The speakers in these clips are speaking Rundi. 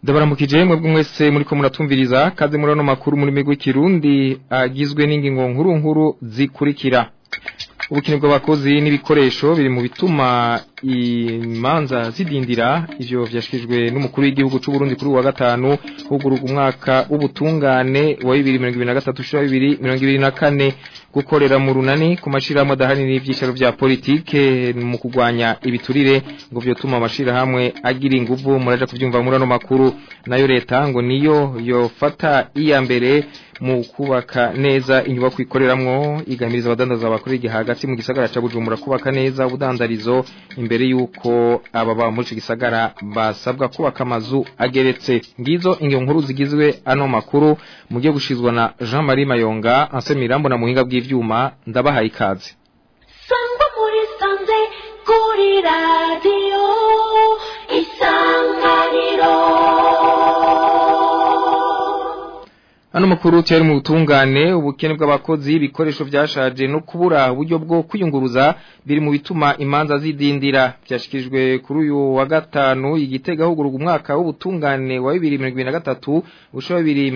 Ndabaramukije mwebwe mwese muriko muratumviriza kaze muri ano makuru muri migwi kirundi agizwe n'ingingo nkuru nkuru zikurikira ubukene bw'abakozi n'ibikoresho biri mu bituma imanza zidindira ivyo vyashikijwe n'umukuru w'igihugu c'u Burundi kuri wa gatanu huguruka umwaka w'ubutungane wa 2023 2024 gukorera mu runani ku mashirahamwe adahari n'ivyicaro vya politike mu kugwanya ibiturire ngo vyotuma amashirahamwe agira inguvu muraja kuvyumva muri ano makuru nayo leta ngo niyo yofata iya mbere mu kubaka neza inyubako ikoreramwo igamiriza abadandaza bakora igihe hagati mu gisagara ca Bujumbura kubaka neza ubudandarizo imbere yuko ababa muri ico gisagara basabwa kubaka amazu ageretse ngizo ingiyo nkuru zigizwe ano makuru mugiye gushizwa na Jean Marie Mayonga Anse Mirambo na muhinga bw'ivyuma ndabahaye ikaze Sangwa muri sanze kuri radio isanganiro Ano makuru cyari mu butungane ubukene bw'abakozi ibikoresho byashaje no kubura uburyo bwo kwiyunguruza biri mu bituma imanza zidindira byashikirijwe kuri uyu wa gatanu igitega huguruka umwaka w'ubutungane wa 2023 usho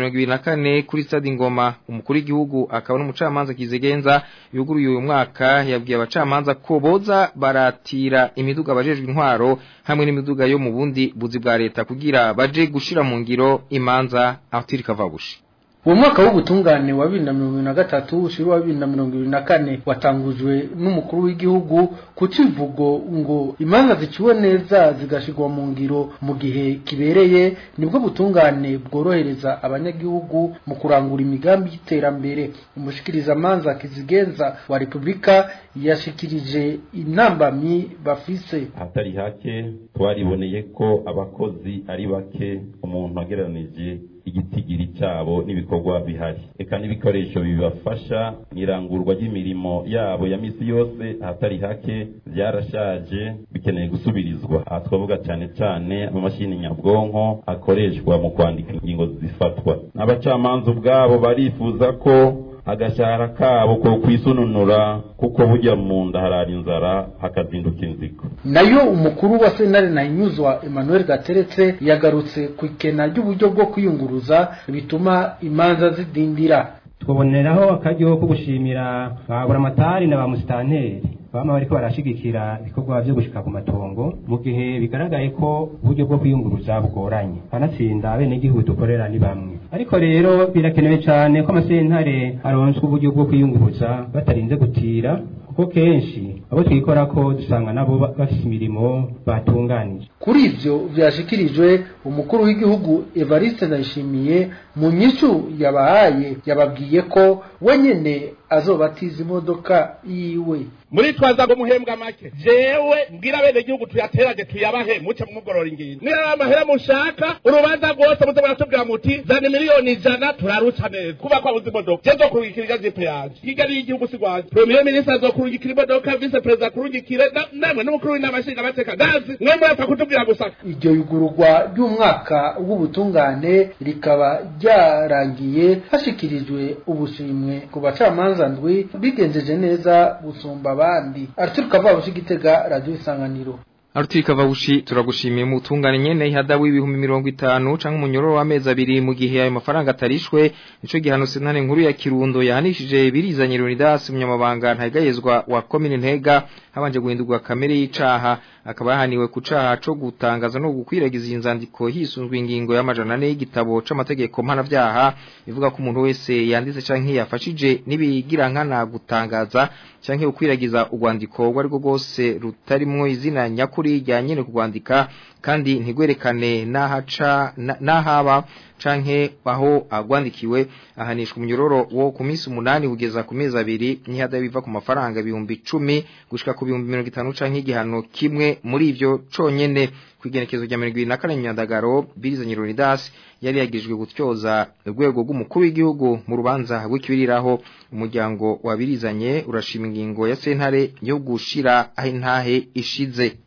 2024 kuri stade Ngoma umukuru w'igihugu akaba n'umucamanza kizigenza yuguruye uyu mwaka yabwiye abacamanza ko boza baratira imiduga abajejwe intwaro hamwe n'imiduga yo mu bundi buzi bwa leta kugira baje gushira mu ngiro imanza atirika vabushi uwo mwaka w'ubutungane wa bibiri na mirongo ibiri na gatatu ushiri wa bibiri na mirongo ibiri na kane watangujwe n'umukuru w'igihugu ku kivugo ngo imanza ziciwe neza zigashirwa mu ngiro mu gihe kibereye nibwo butungane bworohereza abanyagihugu mu kurangura imigambi y'iterambere umushikirizamanza kizigenza wa repubulika yashikirije intambamyi bafise ahatari hake twariboneye ko abakozi ari bake umuntu agereranije igitigiri cyabo n'ibikorwa bihari eka n'ibikoresho bibafasha mw'irangurwa ry'imirimo yabo ya misi yose ahatari hake byarashaje bikeneye gusubirizwa aha twavuga cyane cyane amamashini nyabwonko akoreshwa mu kwandika ingingo zifatwa n'abacamanza ubwabo barifuza ko agashahara kabo ko kwisununura kuko burya mu nda harara inzara hakazinduka inzigo nayo umukuru wa senare na inyuzwa Emmanuel Gateretse yagarutse ku ikena ry'uburyo bwo kwiyunguruza bituma imanza zidindira twaboneraho akaryo ko gushimira ba buramatari na ba musitanteri bama bariko barashigikira ibikorwa vyo gushika ku matongo mu gihe bigaragaye ko uburyo bwo kwiyunguruza bugoranye kanatsinda abenegihugu dukorera ni bamwe ariko rero birakenewe cane ko amasentare aronswa uburyo bwo kwiyunguruza batarinze gutira kuko kenshi abo twikora ko dusanga nabo bafise imirimo batunganije kuri ivyo vyashikirijwe umukuru w'igihugu Evariste Ndayishimiye mu nyishu yabahaye yababwiye ko wenyene azobatiza imodoka yiwe muri twaza ngo muhembwa make jewe mbwira bene gihugu tuyaterage tuyabahe muce mumugorora ingingo niba amahera mushaka urubanza rwose muze muratubwira muti zana miliyoni ijana turaruca neza kuba kwabuze imodoka je nzokurungikira jipe yanje kigali y'igihugu si rwanje premier ministre azokurungikira imodoka vice perezida akurungikire namwe n'umukuru w'inama nshingamateka gazi mwe murapfa kutubwira gusa iryo yugururwa ry'umwaka w'ubutungane rikaba ryarangiye hashikirijwe ubushimwe ku bacamanza ndwi bigenjeje neza gusumba abandi Arthur Kavabushi Gitega Radio Isanganiro Artika Vabushi turagushimiye mu tungane nyene ihada w'ibihumbi mirongo itanu canke umunyororo w'amezi abiri mu gihe ayo mafaranga atarishwe nico gihano sentane nkuru ya Kirundo yahanishije birizanye Leonidas umunyamabanga ntagayezwa wa commune Ntega habanje guhindurwa kamere y'icaha akaba yahaniwe ku caha co gutangaza no gukwiragiza inzandiko hisunzwe ingingo y'amajana ane y'igitabo c'amategeko mpanavyaha ivuga ko umuntu wese yanditse canke yafashije nibigira nkana gutangaza canke ukwiragiza urwandiko rwo ariko rwose rutarimwo izina nyakuri rya nyene kurwandika kandi ntigwerekane nahaca nahaba canke aho agwandikiwe ahanishwa umunyororo wo ku minsi umunani kugeza ku mezi abiri n'ihada biva ku mafaranga ibihumbi icumi gushika ku bihumbi mirongo itanu canke igihano kimwe muri ivyo conyene kwigenekezo rya mirongo ibiri na kane nyandagaro birizanye Leonidas yari yagirijwe gutyoza urwego rw'umukuru w'igihugu mu rubanza rw'ikibiriraho umuryango wabirizanye urashima ingingo ya sentare yo gushira aho intahe ishize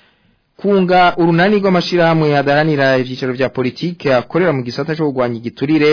kunga urunani rw'amashirahamwe adaranira ivyicaro vya politike akorera mu gisata cyo kugwanya igiturire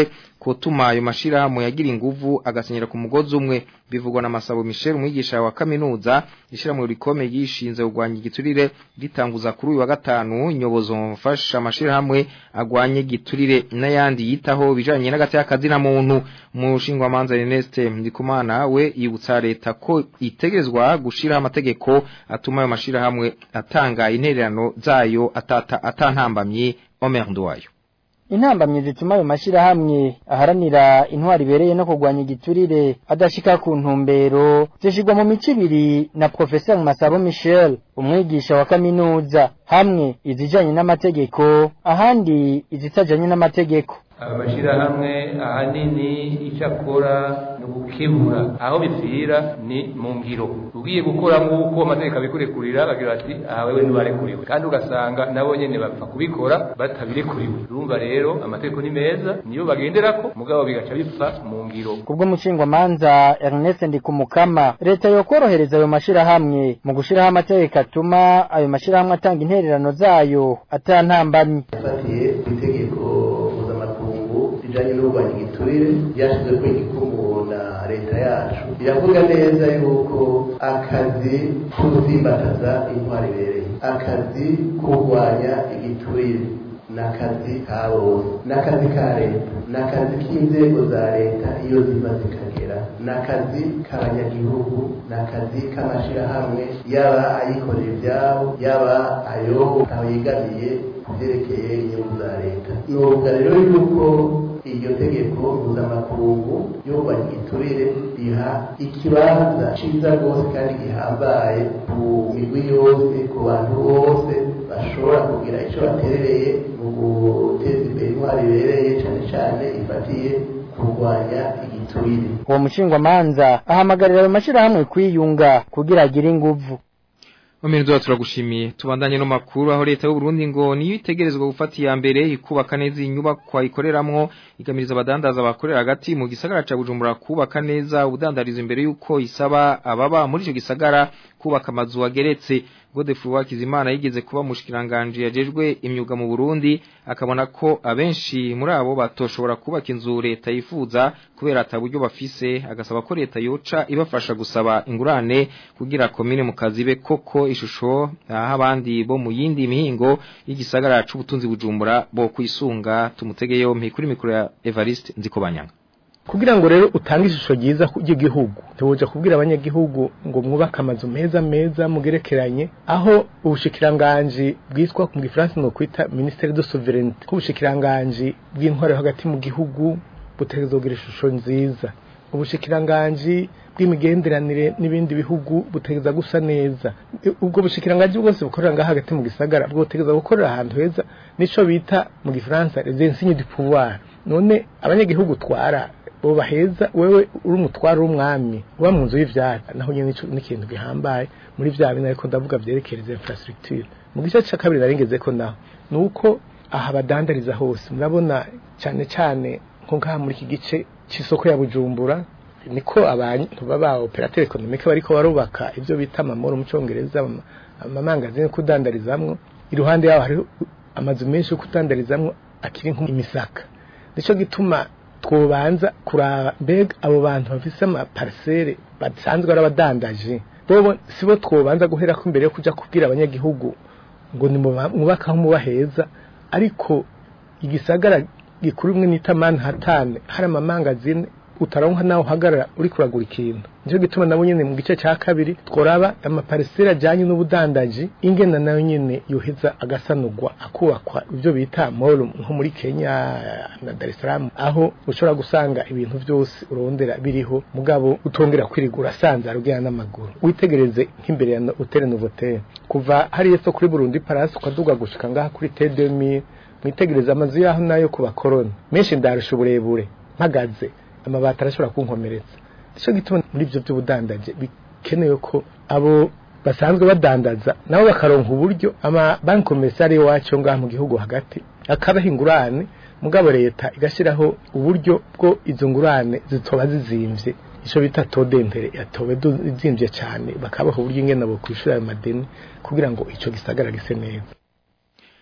kotuma ayo mashirahamwe yagira inguvu agasenyera ku mugozi umwe bivugwa na Masabo Michel umwigisha wa kaminuza ishiramwe rikome yishinze kugwanya igiturire ritanguza kuri uyu wa gatanu inyobozo mfasha amashirahamwe agwanye giturire n'ayandi yitaho bijanye n'agati y'akazi na muntu mu shingwa manza Ernest Ndikumana we yibutsa leta ko itegerezwa gushira amategeko atuma ayo mashirahamwe atanga intererano zayo atata atantambamye Omer Ndwayo intambamye zituma ayo mashirahamwe aharanira intwari ibereye no kurwanya igiturire adashika ku ntumbero zishigwa mu mico ibiri na Professeur Masabo Michel umwigisha wa kaminuza hamwe izijanye n'amategeko ahandi izitajanye n'amategeko amashirahamwe ahanini icyo akora ni ugukebura aho bipfira ni mu ngiro ugiye gukora nk'uko amategeko abikurekurira bagira bati aha wewe ntibarekuriwe kandi ugasanga nabo nyene bapfa kubikora batabirekuriwe urumva rero amategeko ni meza niyo bagenderako mugabo bigaca bipfa mu ngiro kubwo mushingwamanza Ernest Ndikumukama leta yokorohereza ayo mashirahamwe mu gushiraho amategeko atuma ayo mashirahamwe atanga intererano zayo atantambamye yafatiye itegeko mpuzamakungu rijanye n'urwanya igiturire ryashyizwe ko igikumu na leta yacu iravuga neza yuko akazi k'ugusimbataza intwari ibereye akazi kurwanya igiturire n'akazi ka bose n'akazi ka leta n'akazi k'inzego za leta iyo ziva zikagera n'akazi k'abanyagihugu n'akazi k'amashirahamwe yaba ayikorera ibyabo yaba ayo aho yegamiye ku byerekeye inyungu za leta ni uvuga rero yuko iryo tegeko mpuzamakungu yo kurwanya igiturire riha ikibanza ciza rwose kandi gihambaye ku migwi yose ku bantu bose bashobora kugira icyo baterereye mu guteza imbere intwari ibereye cyane cyane ifatiye kurwanya igiturire uwo mushingwamanza ahamagarira ayo mashirahamwe kwiyunga kugira agire inguvu Omenzo turagushimiye tubandanye no makuru aho leta y'u Burundi ngo niyo itegerezwa gufata iya mbere ikubaka neza inyubakwa ikoreramwo igamiriza abadandaza bakorera hagati mu gisagara ca Bujumbura kubaka neza ubudandarizo imbere yuko isaba ababa muri ico gisagara kubaka amazu ageretse Godefroid Wakizimana yigeze kuba mushikiranganje yajejwe imyuga mu Burundi akabona ko abenshi muri abo batoshobora kubaka inzu leta yifuza kubera ataburyo bafise agasaba ko leta yoca ibafasha gusaba ingurane kugira komine mu kazibe koko ishusho aho abandi bo mu yindi mihingo y'igisagara c'ubutunzi bujumbura bo kwisunga tumutege yompi kuri mikoro ya Evariste Nzikobanyanga kugira ngo rero utange ishusho ryiza ry'igihugu ntiwoja kubwira abanyagihugu ngo mwubake amazu meza meza mugerekeranye aho ubushikiranganji bwitwa mu gifaransa no kwita ministère de souveraineté ko ubushikiranganji bw'intwaro hagati mu gihugu butegerezwa kugira ishusho nziza ubushikiranganji bw'imigenderanire n'ibindi bihugu butegereza gusa neza ubwo bushikiranganji bwose bukorera ngaha hagati mu gisagara bwotegereza gukorera ahantu heza nico bita mu gifaransa les insignes du pouvoir none abanyagihugu twara bo baheza wewe uri umutwaro w'umwami uba mu nzu y'ivyara naho nyene nico n'ikintu gihambaye muri vya bina ariko ndavuga vyerekereza infrastructure mu gice ca kabiri narengeze ko naho nuko aha badandariza hose murabona cyane cyane nko ngaha muri iki gice c'isoko ya Bujumbura niko abantu baba operateur economique bariko barubaka ivyo bita amamoro mu congereza amamangazini kudandarizamwo iruhande yaho hari amazu menshi yo kudandarizamwo akiri nk'imisaka nico gituma twobanza kuraba mbega abo bantu bafise ama parcelle basanzwe ari abadandaje bobo sibo twobanza guhera ko imbere yo kuja kubwira abanyagihugu ngo ni mubakaho muba heza ariko igisagara gikuru imwe nita Manhattan hari amamangazini utaronka naho uhagarara uri kuragura ikintu nico gituma nabo nyene mu gice ca kabiri tworaba amaparisera ajanye n'ubudandaji ingena nayo nyene yoheza agasanurwa akubakwa ivyo bita mall nko muri Kenya na Dar es Salaam aho ushobora gusanga ibintu vyose urondera biriho mugabo utongera kwirigura sanza rugera n'amaguru witegereze nk'imbere ya Hotel Novotel kuva hari yeso kuri Burundi Palace ukaduga gushika ngaha kuri T2000 mwitegereze amazu yaho nayo ku bakoroni menshi ndarusha uburebure mpagaze amabati arashobora kunkomeretsa nicyo gituma muri ibyo by'ubudandaje bikenewe ko abo basanzwe badandaza nabo bakaronka uburyo ama banki komersari wacu ngaha mu gihugu hagati akabaha ingurane mugabo leta igashyiraho uburyo bwo izo ngurane zitoba zizimvye ico bita todempere yatowe zimvye cyane bakabaha uburyo ingene bo kwishura ayo madeni kugira ngo ico gisagara gise neza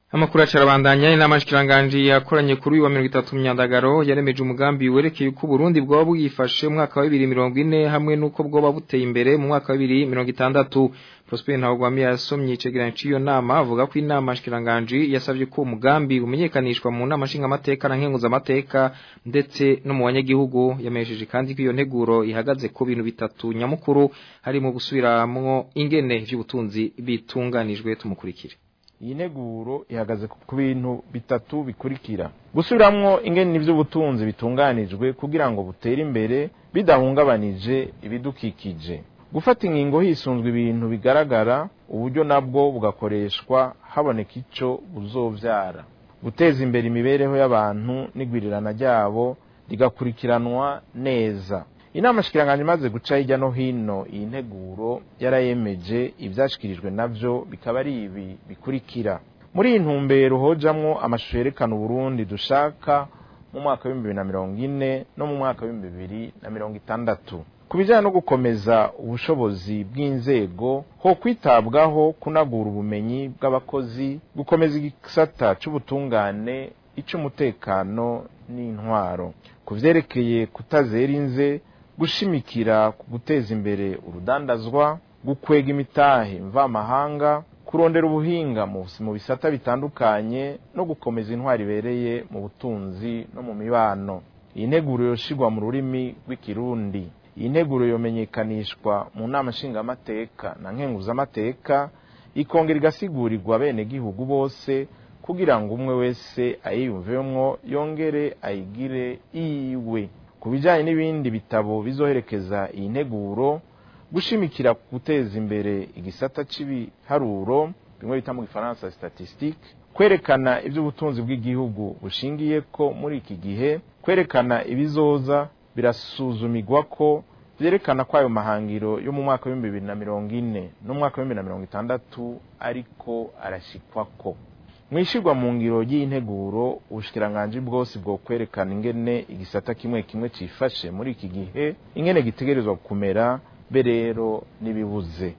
Amakuru acarabandanya inama shikiranganje yakoranye kuri uyu wa 30 myandagaro yaremeje umugambi werekeye uko Burundi bwo bwifashe mu mwaka wa 2040 hamwe nuko bwo buteye imbere mu mwaka wa 2060 Prosper Ntawugwami yasomye icegeranyo c'iyo nama avuga ko inama shikiranganje yasavye ko umugambi umenyekanishwa mu nama nshinga amateka na nkenguza amateka ndetse no mu banyagihugu yamesheje kandi ko iyo nteguro ihagaze ku bintu bitatu nyamukuru harimo gusubiramwo ingene vy'ubutunzi bitunganijwe tumukurikire iyi nteguro ihagaze ku bintu bitatu bikurikira gusubiramwo ingene ivy'ubutunzi bitunganijwe kugira ngo butere imbere bidahungabanije ibidukikije gufata ingingo hisunzwe ibintu bigaragara uburyo nabwo bugakoreshwa haboneka ico buzovyara guteza imbere imibereho y'abantu n'igwirirana ryabo rigakurikiranwa neza inama shikiranganje imaze guca hirya no hino iyi nteguro yarayemeje ivyashikirijwe navyo bikaba ari ibi bikurikira muri iyi ntumbero hojamwo amashusho yerekana uburundi dushaka mu mwaka w'ibihumbi bibiri na mirongo ine no mu mwaka w'ibihumbi bibiri na mirongo itandatu ku bijyanye no gukomeza ubushobozi bw'inzego ho kwitabwaho kunagura ubumenyi bw'abakozi gukomeza igisata c'ubutungane ic'umutekano n'intwaro ku vyerekeye kutazera inze gushimikira ku guteza imbere urudandazwa gukwega imitahe mvamahanga kurondera ubuhinga mu bisata bitandukanye no gukomeza intwari ibereye mu butunzi no mu mibano iyi nteguro yoshigwa mu rurimi rw'ikirundi iyi nteguro yomenyekanishwa mu nama nshingamateka na nkenguzamateka ikongera igasigurirwa bene gihugu bose kugira ngo umwe wese ayiyumvemwo yongere ayigire iyiwe ku bijyanye n'ibindi bitabo bizoherekeza iyi nteguro gushimikira ku guteza imbere igisata cy'ibiharuro bimwe bita mu gifaransa statistique kwerekana iby'ubutunzi bw'igihugu bushingiye ko muri iki gihe kwerekana ibizoza birasuzumirwa ko byerekana ko ayo mahangiro yo mu mwaka w'ibihumbi bibiri na mirongo ine n'umwaka w'ibihumbi bibiri na mirongo itandatu ariko arashikwako mwishirwa mu ngiro y'integuro ubushikiranganje bwose bwo kwerekana ingene igisata kimwe kimwe cifashe muri iki gihe ingene gitegerezwa kumera be rero nibibuze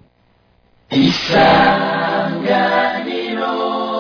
isanganiro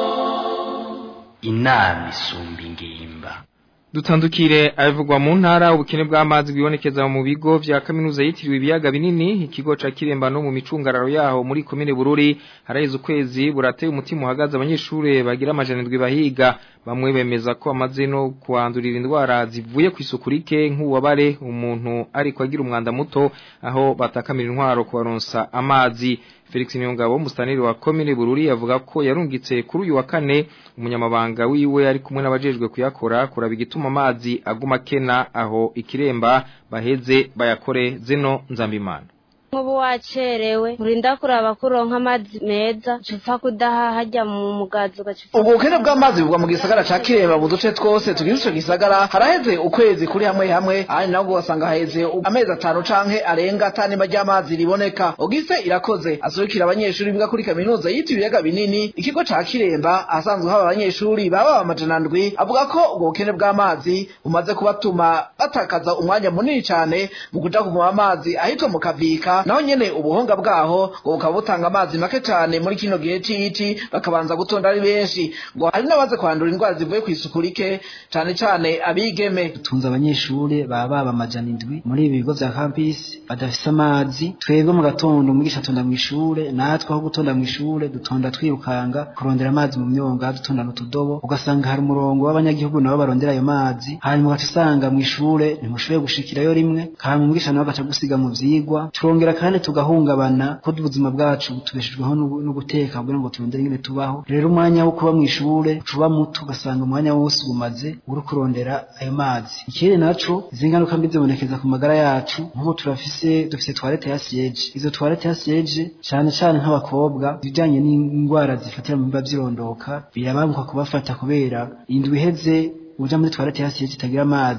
inama isumba ingimba Dutandukire abivugwa mu ntara ubukene bw'amazi bwibonekeza mu bigo vya kaminuza yitiriwe ibiyaga binini ikigo ca Kiremba no mu micungararo yaho muri komine Bururi haraheze ukwezi burateye umutima uhagaze abanyeshure bagira amajanirwe bahiga bamwe bemeza ko amaze no kuandurira indwara zivuye ku isuku rike nk'uwabare umuntu ariko agira umwanda muto aho batakamira intwaro kubaronsa amazi Felix Nyongabo mustaniri wa komine Bururi yavuga ko yarungitse kuri uyu wa kane umunyamabanga wiwe ari kumwe n'abajejwe kuyakora kuraba igituma amazi aguma kena aho ikiremba baheze bayakore zeno nzambimana nk'ubu wacerewe urinda kuraba kuronka amazi meza cupfa kudaha hajya mu mugazi ugacupfa ubwo bukene bw'amazi bugwa mu gisagara ca kiremba mu duce twose tugize ico gisagara haraheze ukwezi kuri hamwe hamwe ahandi nabwo ugasanga haheze amezi atanu canke arenga atanima ry'amazi riboneka ugise irakoze asurukira abanyeshuri biga kuri kaminuza yitiriwe ibiyaga binini ikigo ca kiremba ahasanzwe haba abanyeshuri baba amajana ndwi avuga ko ubwo bukene bw'amazi bumaze kubatuma batakaza umwanya munini cane mu kuja kuvoma amazi ahitwa mu kavika naho nyene ubuhonga bwaho ngo bukaba butanga amazi make cane muri kino gihe c'ici bakabanza gutonda ari benshi ngo hari n'abaze kwandura indwara zivuye kw'isuku rike cane cane abigeme tunze abanyeshuri baba baba amajana indwi muri ibi bigo vya campus badafise amazi twebwe mu gatondo umwigisha atonda mw'ishure natwe aho gutonda mw'ishure dutonda twirukanga kurondera amazi mu myonga dutonda n'utudobo ugasanga hari umurongo w'abanyagihugu nabo barondera ayo mazi hanyuma ugaca usanga mw'ishure ntimushoboye gushikirayo rimwe kandi umwigisha nawe agaca gusiga mu vyigwa turongera kandi tugahungabana ko ubuzima bwacu tubeshejweho no guteka kugira ngo turondere ingene tubaho rero umwanya wo kuba mw'ishure uba muto ugasanga umwanya wose umaze uri kurondera ayo mazi ikindi naco izi ngaruka mbi zibonekeza ku magara yacu nk'ubu turafise dufise toilette ya siege izo toilette ya siege cane cane nk'abakobwa ibijanye n'indwara zifatira mu bimba vyirondoka birabanguka kubafata kubera indwi iheze uja muri toilette ya siege itagira amazi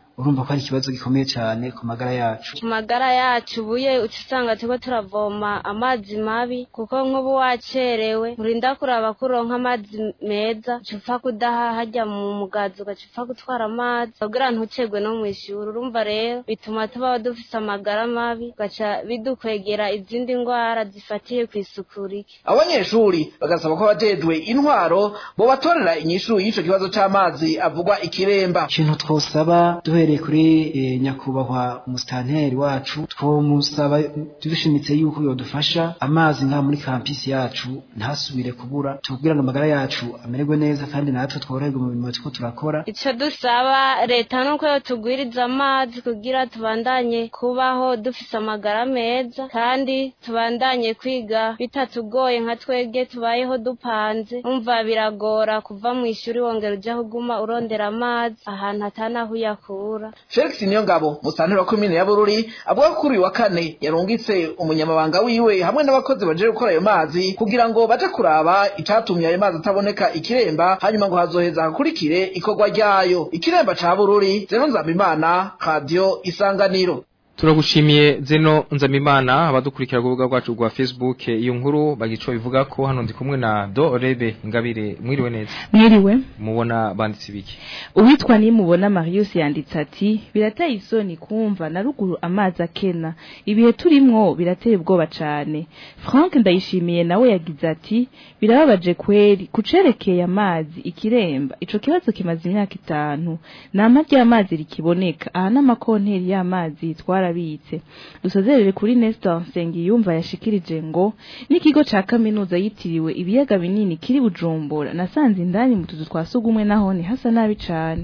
urumva ko ari ikibazo gikomeye cyane ku magara yacu ku magara yacu ubuye uca usanga turiko turavoma amazi mabi kuko nk'ubu wacerewe urinda kuraba ko uronka amazi meza uca upfa kudaha hajya mu mugazi ugaca upfa gutwara amazi kugira ntucegwe no mw'ishuri urumva rero bituma tubaho dufise amagara mabi ugaca bidukwegera izindi ndwara zifatiye ku isuku rike abanyeshuri bagasaba ko abajejwe intwaro bo batorera inyishu y'ico kibazo c'amazi avugwa ikiremba ikintu twosaba duhereye kuri eh, nyakubahwa umusitanteri wacu twomusaba dushimitse yuko yodufasha amazi ngaha muri kampisi yacu ntasubire kubura tubwira ngo amagara yacu amererwe neza kandi natwe tworoherwe mu mirimo turiko turakora ico dusaba leta nuko yotugwiriza amazi kugira tubandanye kubaho dufise amagara meza kandi tubandanye kwiga bitatugoye nka twebwe tubayeho dupanze umva biragora kuva mu ishuri wongera uja kuguma urondera amazi ahantu atanaho uyakura felix niyongabo musitanteri wa komine ya bururi avuga ko kuri uyu wa kane yarungitse umunyamabanga wiwe hamwe n'abakozi baje gukora ayo mazi kugira ngo baje kuraba icatumye ayo mazi ataboneka ikiremba hanyuma ngo hazoheza hakurikire ikorwa ryayo ikiremba ca bururi zeno nzambimana radiyo isanganiro Turagushimiye zeno nzamimana abadukurikira ku rubuga rwacu rwa Facebook iyo nkuru bagico bivuga ko hano ndi kumwe na Do Rebe Ngabire mwiriwe neza mwiriwe mubona banditse biki uwitwa nimubona Marius yanditse ati birateye isoni kumva na ruguru amazi akena ibihe turimwo birateye ubwoba cane Frank ndayishimiye nawe yagize ati birababaje kweri kucerekeye amazi ikiremba ico kibazo kimaze imyaka itanu nama ry'amazi rikiboneka aha n'amakonteri y'amazi twara barabitse dusozerere kuri Nestor Nsengiyumva yashikirije ngo n'ikigo ca kaminuza yitiriwe ibiyaga binini kiri Bujumbura nasanze indani mu tuzu twasugumwe naho ni hasa nabi cane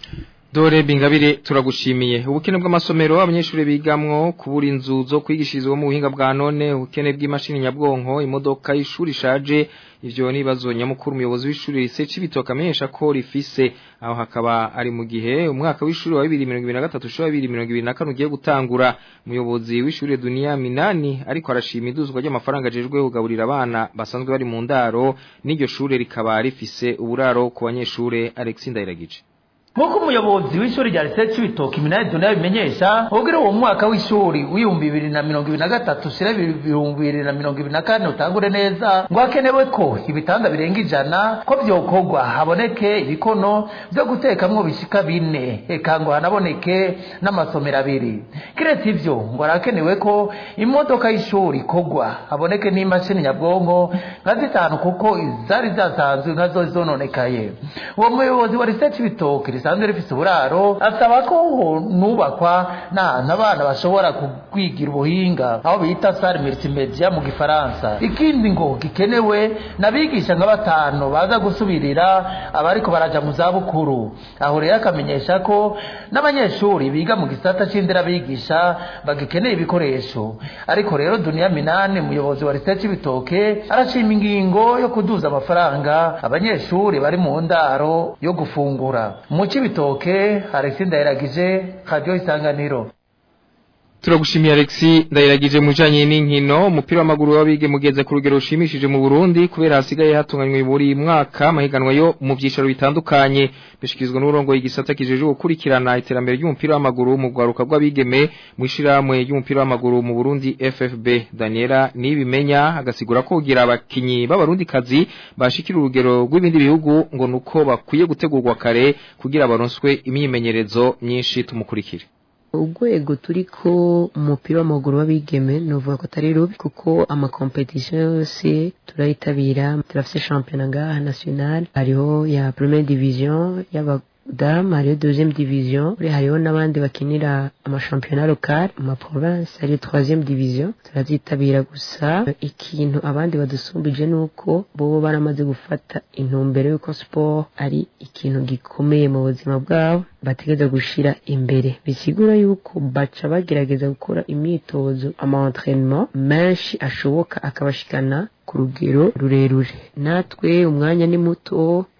Dore bingabire turagushimiye ubukene bw'amasomero abanyeshuri bigamwo kubura inzu zo kwigishirizwa mu buhinga bwa none ubukene bw'imashini nyabwonko imodoka y'ishuri ishaje ivyo nibazo nyamukuru umuyobozi w'ishuri rise cibitoka amenyesha ko rifise aho hakaba ari mu gihe umwaka w'ishuri wa 2023 shwa 2024 ugiye gutangura umuyobozi w'ishuri dunia minani ariko arashima iduzwa ry'amafaranga ajejwe kugaburira abana basanzwe bari mu ndaro n'iryo shure rikaba rifise uburaro ku banyeshure Alexis Ndayiragije Nk'uko umuyobozi w'ishuri rya Research Bitoki Minani Dunia bimenyesha ubwira uwo mwaka w'ishuri w'ibihumbi bibiri na mirongo ibiri na gatatu ushira ibihumbi bibiri na mirongo ibiri na kane utangure neza ngo hakenewe ko ibitanda birenga ijana ko vyokorwa haboneke ibikono vyo gutekamwo bishika bine eka ngo hanaboneke n'amasomero abiri kiretse ivyo ngo harakenewe ko imodoka y'ishuri ikorwa haboneke n'imashini nyabwonko nka zitanu kuko izari zasanzwe nkazo zononekaye uwo muyobozi wa Research Bitoki risanzwe rifise uburaro asaba ko nubakwa n'ahantu abana bashobora kwigira ubuhinga aho bita sare multimedia mu gifaransa ikindi ngo gikenewe n'abigisha nka batanu baza gusubirira abariko baraja mu zabukuru aho rero akamenyesha ko n'abanyeshuri biga mu gisata c'inderabigisha bagikeneye ibikoresho ariko rero duniya minani umuyobozi wa research bitoke arashima ingingo yo kuduza amafaranga abanyeshuri bari mu ndaro yo gufungura mu cibitoke Alexis Ndayiragije Radio Isanganiro Turagushimiye Alexi ndayiragije mujanye n'inkino umupira w'amaguru wabige mugeze ku rugero rushimishije mu Burundi kubera hasigaye hatunganywe buri mwaka amahiganwa yo mu byicaro bitandukanye bishikizwa n'urongo y'igisata kijeje gukurikirana iterambere ry'umupira w'amaguru mu gwaruka rw'abigeme mu ishiramwe ry'umupira w'amaguru mu Burundi FFB Daniela nibimenya agasigura ko kugira abakinyi b'abarundi kazi bashikira urugero rw'ibindi bihugu ngo nuko bakwiye gutegurwa kare kugira baronswe imyimenyerezo myinshi tumukurikire urwego turiko umupira w'amaguru w'abigeme novuga ko atari rubi kuko amakompetisiyo yose turayitabira turafise shampiyona ngaha national hariho ya première division y'aba damu hariho deuxième division uri hariho n'abandi bakinira amashampiyona local mu province hariyo troisième division turazitabira gusa ikintu abandi badusumbije nuko bobo baramaze gufata intumbero y'uko sport ari ikintu gikomeye mu buzima bwabo bategereza gushira imbere bisigura yuko baca bagerageza gukora imyitozo ama entraînement menshi ashoboka akabashikana ku rugero rurerure natwe umwanya ni muto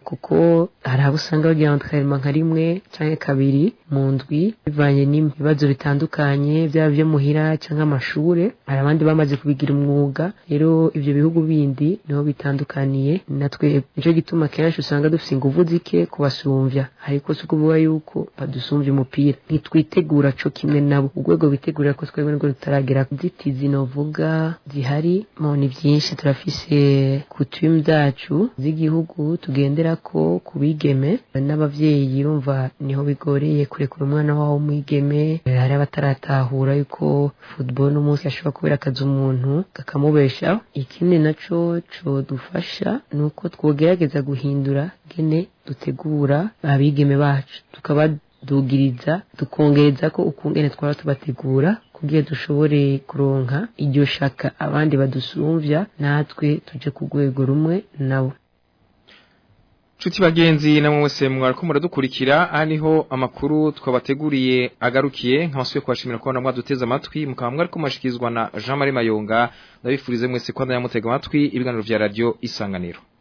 kuko hari abo usanga bagira entraînement nka rimwe canke kabiri mu ndwi bivanye n'ibibazo bitandukanye byaba byo muhira cyangwa amashure hari abandi bamaze kubigira umwuga rero ivyo bihugu bindi niho bitandukaniye natwe nico gituma kenshi usanga dufise inguvu zike kubasumvya ariko si ukuvuga yuko badusumvya umupira ntitwitegura co kimwe nabo urwego bitegurira ko twebwe nirwo rutaragera inzitizi novuga zihari mo ni vyinshi turafise kutume zacu z'igihugu tugenderako ku bigeme n'abavyeyi urumva niho bigoreye kurekura umwana wabo w'umwigeme hari abataratahura yuko football n'umunsi ashobora kubera akazi umuntu kakamubeshaho ikindi naco codufasha ni uko twogerageza guhindura gene dutegura abigeme bacu tukabadugiriza tukongereza ko ukungene twara tubategura kugira dushobore kuronka iryo shaka abandi badusumvya natwe tuje ku rwego rumwe nabo Chuti bagenzi namwe mwese mwariko muradukurikira aniho amakuru twabateguriye agarukiye nkabasuye kwashimira ko namwe duteze amatwi mukaba mwariko mashikizwa na Jean Marie Mayonga ndabifurize mwese kwanda yamutega amatwi ibiganiro vya radio isanganiro